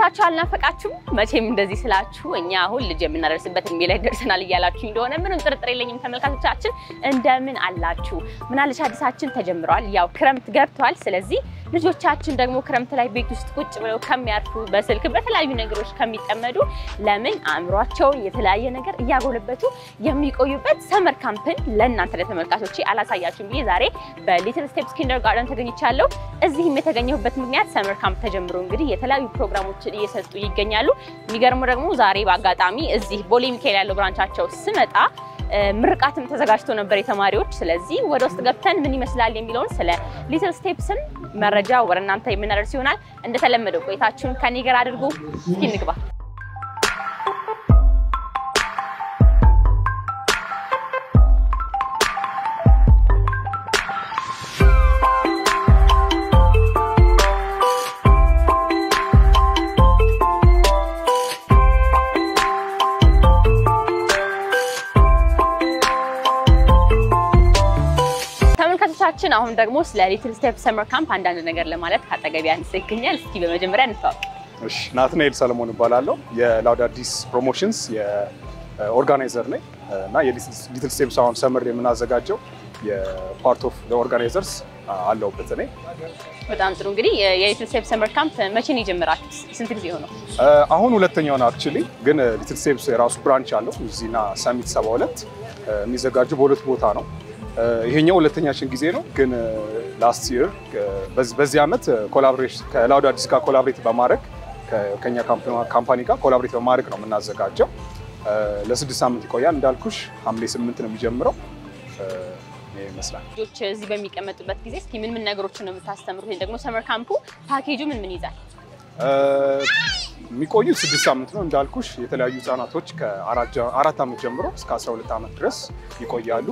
ናፍቃችሁ አልናፈቃችሁም? መቼም እንደዚህ ስላችሁ እኛ አሁን ልጅ የምናደርስበት እድሜ ላይ ደርሰናል እያላችሁ እንደሆነ ምንም ጥርጥር የለኝም። ተመልካቾቻችን እንደምን አላችሁ? ምናለሽ አዲሳችን ተጀምረዋል። ያው ክረምት ገብቷል። ስለዚህ ልጆቻችን ደግሞ ክረምት ላይ ቤት ውስጥ ቁጭ ብለው ከሚያርፉ በስልክ በተለያዩ ነገሮች ከሚጠመዱ ለምን አእምሯቸውን የተለያየ ነገር እያጎለበቱ የሚቆዩበት ሰመር ካምፕን ለእናንተ ለተመልካቾቼ አላሳያችሁም ብዬ ዛሬ በሊትል ስቴፕስ ኪንደር ጋርደን ተገኝቻለሁ። እዚህም የተገኘሁበት ምክንያት ሰመር ካምፕ ተጀምሮ እንግዲህ የተለያዩ ፕሮግራሞችን እየሰጡ ይገኛሉ። የሚገርሙ ደግሞ ዛሬ በአጋጣሚ እዚህ ቦሌ ሚካኤል ያለው ብራንቻቸው ስመጣ ምርቃትም ተዘጋጅቶ ነበር የተማሪዎች። ስለዚህ ወደ ውስጥ ገብተን ምን ይመስላል የሚለውን ስለ ሊትል ስቴፕስን መረጃ ወደ እናንተ የምናደርስ ይሆናል። እንደተለመደው ቆይታችሁን ከኔ ጋር አድርጉ። እስኪ እንግባ። ተመልካቾቻችን አሁን ደግሞ ስለ ሊትል ስቴፕ ሰመር ካምፕ አንዳንድ ነገር ለማለት ከአጠገቢ አንስ ይገኛል። እስኪ በመጀመሪያ እንተዋወቅ። እሺ ናትናኤል ሰለሞን እባላለሁ። የላውድ አዲስ ፕሮሞሽንስ የኦርጋናይዘር ነኝ እና የሊትል ስቴፕስ አሁን ሰመር የምናዘጋጀው የፓርት ኦፍ ኦርጋናይዘርስ አለሁበት እኔ። በጣም ጥሩ። እንግዲህ የሊትል ስቴፕ ሰመር ካምፕ መቼ ነው የጀመራችሁት? ስንት ጊዜ ሆነው? አሁን ሁለተኛው ነው አክቹሊ፣ ግን ሊትል ስቴፕስ የራሱ ብራንች አለው እዚህና ሰሚት 72 የሚዘጋጁ በሁለት ቦታ ነው። ይሄኛው ሁለተኛችን ጊዜ ነው። ግን ላስት ይር በዚህ ዓመት ኮላቦሬሽን ከላውድ አዲስ ጋር ኮላቦሬት በማድረግ ከኛ ካምፓኒ ጋር ኮላቦሬት በማድረግ ነው የምናዘጋጀው። ለስድስት ሳምንት ይቆያል። እንዳልኩሽ ሐምሌ ስምንት ነው የሚጀምረው። ይሄ ይመስላል። ልጆች እዚህ በሚቀመጡበት ጊዜ እስኪ ምን ምን ነገሮችን ነው የምታስተምሩት? ወይም ደግሞ ሰመር ካምፑ ፓኬጁ ምን ምን ይዛል? የሚቆዩት ስድስት ሳምንት ነው እንዳልኩሽ። የተለያዩ ህጻናቶች ከአራት ዓመት ጀምሮ እስከ 12 ዓመት ድረስ ይቆያሉ።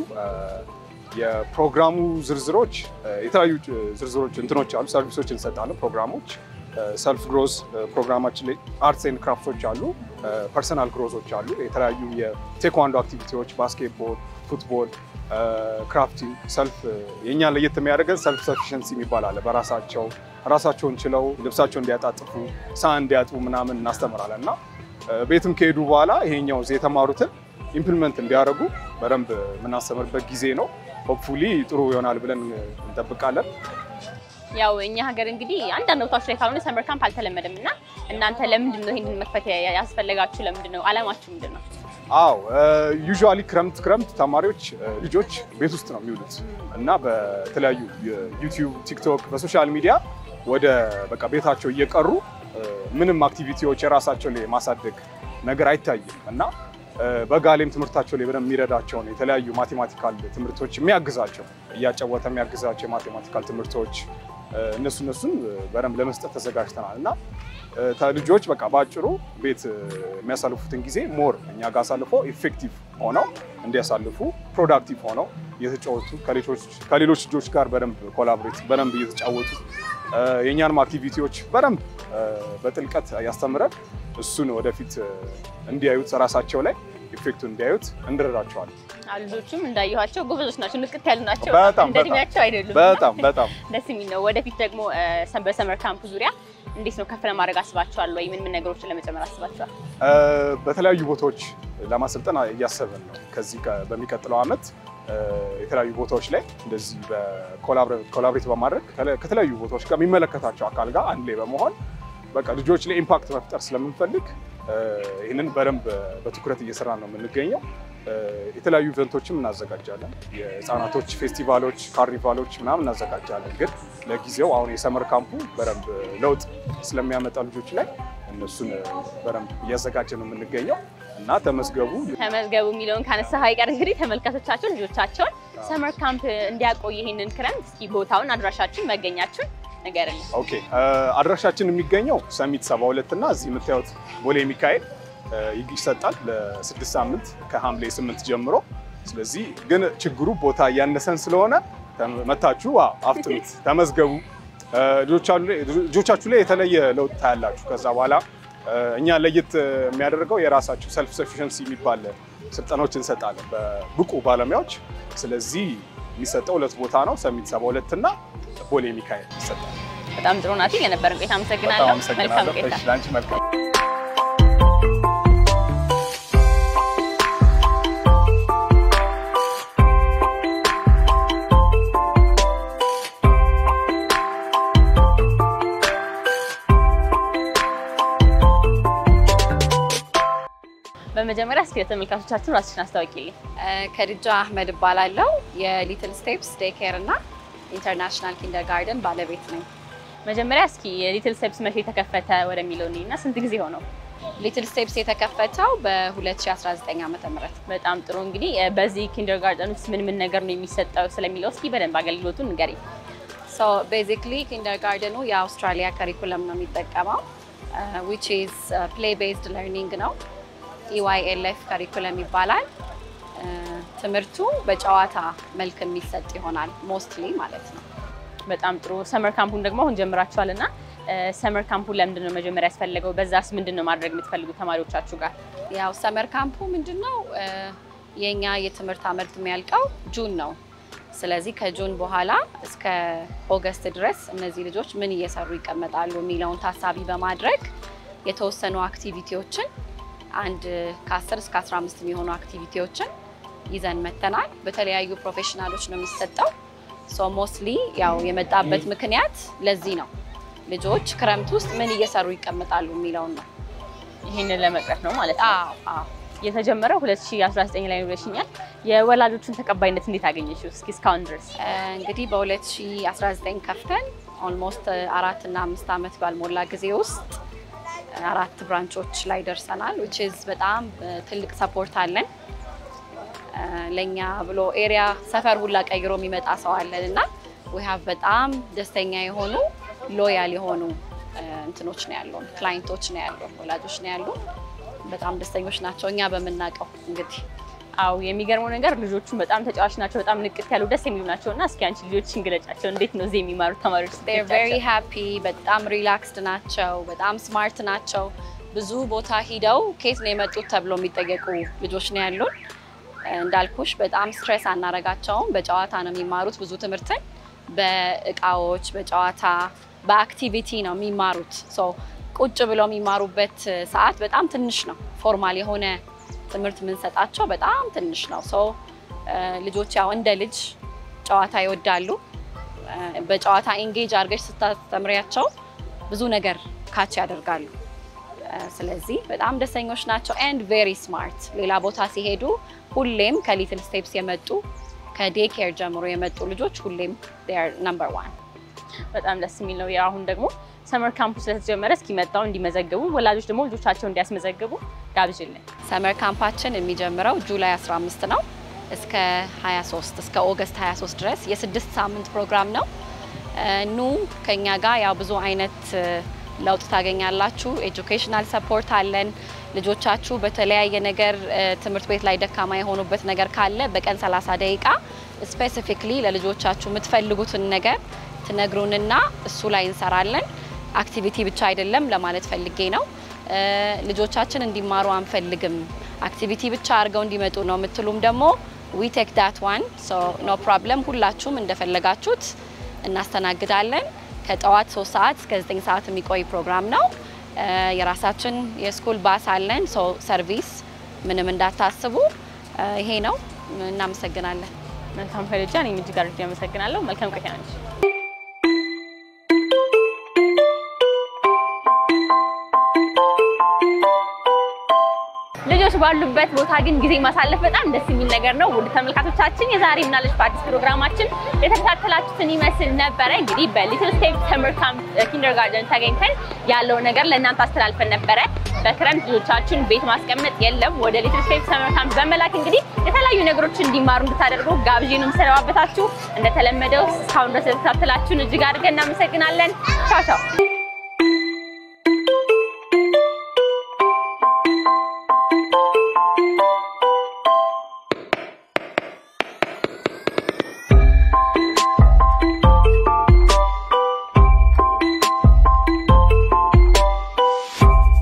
የፕሮግራሙ ዝርዝሮች የተለያዩ ዝርዝሮች እንትኖች አሉ። ሰርቪሶች እንሰጣለን። ፕሮግራሞች ሰልፍ ግሮዝ ፕሮግራማችን ላይ አርትስ ኤንድ ክራፍቶች አሉ። ፐርሰናል ግሮዞች አሉ። የተለያዩ የቴኳንዶ አክቲቪቲዎች፣ ባስኬትቦል፣ ፉትቦል፣ ክራፍቲንግ፣ ሰልፍ የእኛ ለየት የሚያደርገን ሰልፍ ሰፊሽንሲ የሚባል አለ። በራሳቸው ራሳቸውን ችለው ልብሳቸውን እንዲያጣጥፉ ሳህን እንዲያጥቡ ምናምን እናስተምራለን እና ቤትም ከሄዱ በኋላ ይሄኛው የተማሩትን ኢምፕሊመንት እንዲያደርጉ በደንብ የምናስተምርበት ጊዜ ነው። ሆፕፉሊ ጥሩ ይሆናል ብለን እንጠብቃለን። ያው እኛ ሀገር እንግዲህ አንዳንድ ቦታዎች ላይ ካልሆነ ሰመር ካምፕ አልተለመደም እና እናንተ ለምንድን ነው ይህንን መክፈት ያስፈለጋችሁ? ለምንድን ነው አላማችሁ ምንድን ነው? አዎ ዩዥዋሊ ክረምት ክረምት ተማሪዎች ልጆች ቤት ውስጥ ነው የሚውሉት እና በተለያዩ ዩቲዩብ፣ ቲክቶክ፣ በሶሻል ሚዲያ ወደ በቃ ቤታቸው እየቀሩ ምንም አክቲቪቲዎች የራሳቸው ላይ ማሳደግ ነገር አይታይም እና በጋ ላይም ትምህርታቸው ላይ በደንብ የሚረዳቸውን የተለያዩ ማቴማቲካል ትምህርቶች የሚያግዛቸው እያጫወተ የሚያግዛቸው የማቴማቲካል ትምህርቶች እነሱ እነሱን በደንብ ለመስጠት ተዘጋጅተናል እና ልጆች በቃ በአጭሩ ቤት የሚያሳልፉትን ጊዜ ሞር እኛ ጋር አሳልፎ ኢፌክቲቭ ሆነው እንዲያሳልፉ ፕሮዳክቲቭ ሆነው እየተጫወቱ ከሌሎች ልጆች ጋር በደንብ ኮላቦሬት በደንብ እየተጫወቱ የእኛንም አክቲቪቲዎች በደንብ በጥልቀት ያስተምረን እሱን ወደፊት እንዲያዩት ራሳቸው ላይ ኢፌክቱ እንዲያዩት እንረዳቸዋለን። ልጆቹም እንዳየኋቸው ጎበዞች ናቸው፣ ንቅት ያሉ ናቸው። በጣም እንደ እድሜያቸው አይደሉም። በጣም በጣም ደስ የሚል ነው። ወደፊት ደግሞ በሰመር ካምፕ ዙሪያ እንዴት ነው ከፍ ለማድረግ አስባችኋል ወይ? ምን ምን ነገሮችን ለመጨመር አስባችኋል? በተለያዩ ቦታዎች ለማሰልጠን እያሰብን ነው። ከዚህ በሚቀጥለው ዓመት የተለያዩ ቦታዎች ላይ እንደዚህ ኮላብሬት በማድረግ ከተለያዩ ቦታዎች ጋር የሚመለከታቸው አካል ጋር አንድ ላይ በመሆን በቃ ልጆች ላይ ኢምፓክት መፍጠር ስለምንፈልግ ይህንን በደንብ በትኩረት እየሰራ ነው የምንገኘው። የተለያዩ ኢቨንቶችም እናዘጋጃለን። የህፃናቶች ፌስቲቫሎች፣ ካርኒቫሎች ምናምን እናዘጋጃለን። ግን ለጊዜው አሁን የሰመር ካምፑ በደንብ ለውጥ ስለሚያመጣ ልጆች ላይ እነሱን በደንብ እያዘጋጀ ነው የምንገኘው እና ተመዝገቡ ተመዝገቡ የሚለውን ካነሳ አይቀር እንግዲህ ተመልካቾቻቸውን ልጆቻቸውን ሰመር ካምፕ እንዲያቆይ ይህንን ክረምት እስኪ ቦታውን፣ አድራሻችን፣ መገኛችን ንገረን። ኦኬ አድራሻችን የሚገኘው ሰሚት 72 እና እዚህ የምታዩት ቦሌ ሚካኤል ይሰጣል ለስድስት ሳምንት ከሐምሌ ስምንት ጀምሮ። ስለዚህ ግን ችግሩ ቦታ እያነሰን ስለሆነ መታችሁ አፍጥኑት፣ ተመዝገቡ። ልጆቻችሁ ላይ የተለየ ለውጥ ታያላችሁ። ከዛ በኋላ እኛ ለየት የሚያደርገው የራሳችሁ ሰልፍ ሰፊሽንሲ የሚባል ስልጠናዎች እንሰጣለን በብቁ ባለሙያዎች። ስለዚህ የሚሰጠው ሁለት ቦታ ነው፣ ሰሚት 72 እና ቦሌ ሚካኤል ይሰጣል። በጣም ጥሩ ናት። ለነበረን ቆይታ በጣም አመሰግናለሁ። መልካም አመሰግናለሁ። ቆይታ። እሺ፣ ለአንቺ መልካም በመጀመሪያ እስኪ ለተመልካቾቻችን ራስሽን አስታውቂልኝ። ከድጃ አህመድ እባላለሁ። የሊትል ስቴፕስ ዴይ ኬር እና ኢንተርናሽናል ኪንደር ጋርደን ባለቤት ነኝ። መጀመሪያ እስኪ የሊትል ስቴፕስ መቼ ተከፈተ ወደሚለው እና ስንት ጊዜ ሆነው? ሊትል ስቴፕስ የተከፈተው በ2019 ዓ ም በጣም ጥሩ እንግዲህ እ፣ በዚህ ኪንደር ጋርደን ውስጥ ምን ምን ነገር ነው የሚሰጠው ስለሚለው እስኪ በደንብ አገልግሎቱን ንገሪኝ። ሶ ቤዚክሊ ኪንደር ጋርደኑ የአውስትራሊያ ከሪኩለም ነው የሚጠቀመው ዊች ኢዝ ፕሌይ ቤዝድ ለርኒንግ ነው። ኢዋይኤልኤፍ ከሪኩለም ይባላል። እ፣ ትምህርቱ በጨዋታ መልክ የሚሰጥ ይሆናል ሞስትሊ ማለት ነው። በጣም ጥሩ ሰመር ካምፑን ደግሞ አሁን ጀምራችኋል እና ሰመር ካምፑን ለምንድን ነው መጀመሪያ ያስፈለገው? በዛስ ምንድን ነው ማድረግ የምትፈልጉ ተማሪዎቻችሁ ጋር? ያው ሰመር ካምፑ ምንድን ነው እ፣ የኛ የትምህርት አመት የሚያልቀው ጁን ነው። ስለዚህ ከጁን በኋላ እስከ ኦገስት ድረስ እነዚህ ልጆች ምን እየሰሩ ይቀመጣሉ የሚለውን ታሳቢ በማድረግ የተወሰኑ አክቲቪቲዎችን አንድ ከ10 እስከ 15 የሚሆኑ አክቲቪቲዎችን ይዘን መተናል። በተለያዩ ፕሮፌሽናሎች ነው የሚሰጠው። ሶ ሞስትሊ ያው የመጣበት ምክንያት ለዚህ ነው። ልጆች ክረምት ውስጥ ምን እየሰሩ ይቀመጣሉ የሚለውን ነው። ይህንን ለመቅረፍ ነው ማለት ነው። አዎ አዎ። የተጀመረው 2019 ላይ ነው ብለሽኛል። የወላጆቹን ተቀባይነት እንዴት አገኘሽው? እስኪ እስካሁን ድረስ እንግዲህ በ2019 ከፍተን ኦልሞስት አራት እና አምስት ዓመት ባልሞላ ጊዜ ውስጥ አራት ብራንቾች ላይ ደርሰናል። ዊች ኢዝ በጣም ትልቅ ሰፖርት አለን። ለእኛ ብሎ ኤሪያ ሰፈር ሁላ ቀይሮ የሚመጣ ሰው አለን እና ዊ ሃቭ በጣም ደስተኛ የሆኑ ሎያል የሆኑ እንትኖች ነው ያሉን፣ ክላይንቶች ነው ያሉን፣ ወላጆች ነው ያሉን። በጣም ደስተኞች ናቸው እኛ በምናውቀው እንግዲህ አው የሚገርመው ነገር ልጆቹን በጣም ተጫዋች ናቸው፣ በጣም ንቅት ያሉ ደስ የሚሉ ናቸው እና እስኪ አንቺ ልጆችን ግለጫቸው። እንዴት ነው እዚህ የሚማሩት ተማሪዎች? they're very happy በጣም ሪላክስድ ናቸው። በጣም ስማርት ናቸው። ብዙ ቦታ ሂደው ከየት ነው የመጡት ተብሎ የሚጠየቁ ልጆች ነው ያሉን። እንዳልኩሽ በጣም ስትሬስ አናረጋቸውም። በጨዋታ ነው የሚማሩት። ብዙ ትምህርትን በእቃዎች፣ በጨዋታ በአክቲቪቲ ነው የሚማሩት። ሶ ቁጭ ብለው የሚማሩበት ሰዓት በጣም ትንሽ ነው። ፎርማል የሆነ ትምህርት የምንሰጣቸው በጣም ትንሽ ነው። ሶ ልጆች ያው እንደ ልጅ ጨዋታ ይወዳሉ። በጨዋታ ኤንጌጅ አድርገሽ ስታስተምሪያቸው ብዙ ነገር ካች ያደርጋሉ። ስለዚህ በጣም ደስተኞች ናቸው ኤንድ ቬሪ ስማርት። ሌላ ቦታ ሲሄዱ ሁሌም ከሊትል ስቴፕስ የመጡ ከዴይ ኬር ጀምሮ የመጡ ልጆች ሁሌም ነምበር ዋን። በጣም ደስ የሚል ነው። አሁን ደግሞ ሰመር ካምፑ ስለተጀመረ እስኪ መጣው እንዲመዘግቡ ወላጆች ደግሞ ልጆቻቸው እንዲያስመዘግቡ ጋብዥልን። ሰመር ካምፓችን የሚጀምረው ጁላይ 15 ነው እስከ 23 እስከ ኦገስት 23 ድረስ የስድስት ሳምንት ፕሮግራም ነው። ኑ ከኛ ጋር ያው ብዙ አይነት ለውጥ ታገኛላችሁ። ኤጁኬሽናል ሰፖርት አለን። ልጆቻችሁ በተለያየ ነገር ትምህርት ቤት ላይ ደካማ የሆኑበት ነገር ካለ በቀን 30 ደቂቃ ስፔሲፊክሊ ለልጆቻችሁ የምትፈልጉትን ነገር ትነግሩንና እሱ ላይ እንሰራለን። አክቲቪቲ ብቻ አይደለም ለማለት ፈልጌ ነው። ልጆቻችን እንዲማሩ አንፈልግም፣ አክቲቪቲ ብቻ አድርገው እንዲመጡ ነው የምትሉም ደግሞ ዊ ቴክ ዳት ዋን ኖ ፕሮብለም። ሁላችሁም እንደፈለጋችሁት እናስተናግዳለን። ከጠዋት 3 ሰዓት እስከ 9 ሰዓት የሚቆይ ፕሮግራም ነው። የራሳችን የስኩል ባስ አለን። ሰርቪስ ምንም እንዳታስቡ። ይሄ ነው። እናመሰግናለን። መልካም ፈለጃ። እኔም እጅግ አድርጌ አመሰግናለሁ። መልካም ቆይታ ነች። ልጆች ባሉበት ቦታ ግን ጊዜ ማሳለፍ በጣም ደስ የሚል ነገር ነው። ውድ ተመልካቾቻችን የዛሬ ምናለች በአዲስ ፕሮግራማችን የተከታተላችሁትን ይመስል ነበረ። እንግዲህ በሊትል ስቴፕ ሰመር ካምፕ ኪንደርጋርደን ተገኝተን ያለው ነገር ለእናንተ አስተላልፈን ነበረ። በክረምት ልጆቻችን ቤት ማስቀመጥ የለም ወደ ሊትል ስቴፕ ሰመር ካምፕ በመላክ እንግዲህ የተለያዩ ነገሮች እንዲማሩ እንድታደርጉ ጋብዤ ነው የምሰነባበታችሁ። እንደተለመደው እስካሁን ድረስ የተከታተላችሁን እጅግ አድርገን እናመሰግናለን። ቻው ቻው።